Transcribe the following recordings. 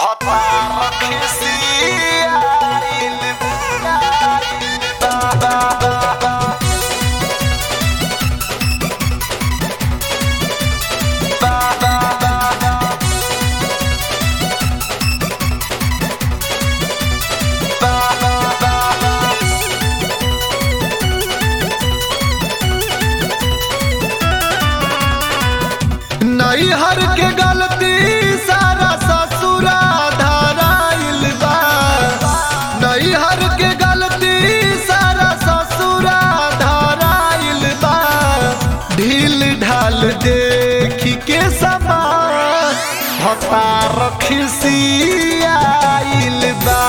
Hotbar kisiyail Ba ba ba ba Ba ba ba ba Ba ba ba ba नैहर के गलती सारा ससुरा धराइल बा नैहर के गलती सारा ससुरा धराइल बा ढील ढाल देखी के समान भतार खिसियाइल बा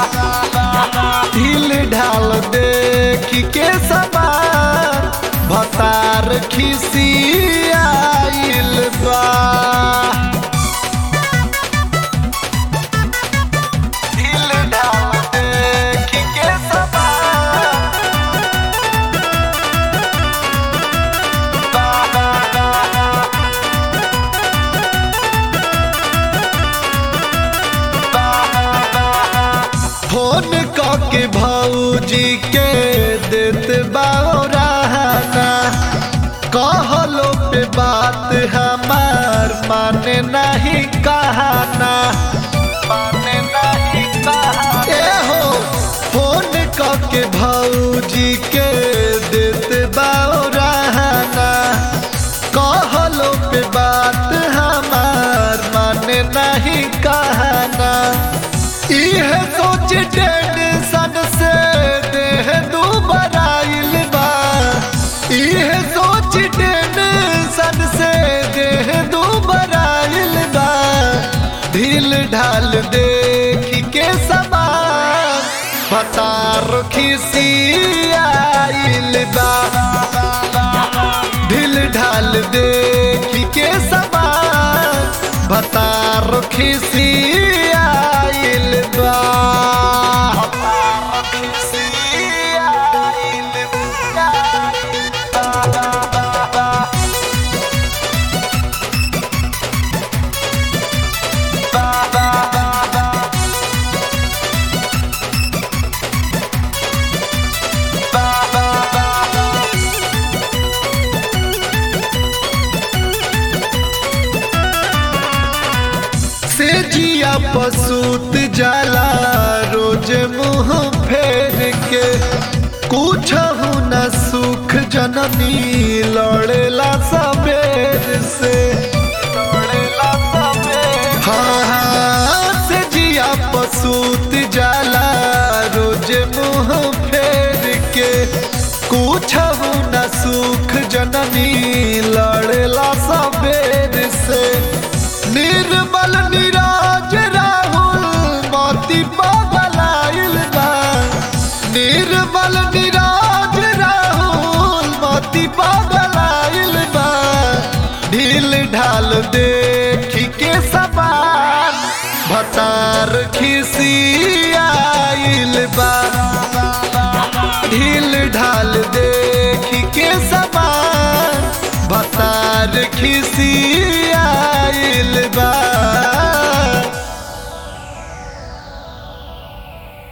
ढील ढाल देखी के समान भतार खिसियाइल बा ढील ढाल देखी के समान बा बा बा बा बा बा बा फोन के भौजी के देत बाना कहलो पे बात हमार माने नहीं कहना माने नहीं कहा ए हो फोन के भौजी के देत बाना कहलो पे बात हमार माने नहीं कहना इह सोच टेंशन से देह दुबराइल बा इह सोच टेंशन से देह दुबराइल बा ढील ढाल देख के समान भतार खिसियाइल बा ढील ढाल देख के समान भतार खिसियाइल बा खिसियाइल बा बा बा बा बा बा बा बा बा बा बा बा से जिया पसूत जाला रोज मुंह फेर के कुछ न सुख जननी लड़ेला सबेर से लड़ेला सबे हाँ हाँ से जिया पसूत जाला रोज मुंह फेर के कुछ न सुख जननी लड़ेला सबेर से निर्मल निराज राहुल मोती पगलाइल बा निर्मल निराज राहुल मोती पगलाइल बा ढील ढाल देखी के समान भतार खिसियाइल बा ढील ढाल देखी के समान भतार खिसी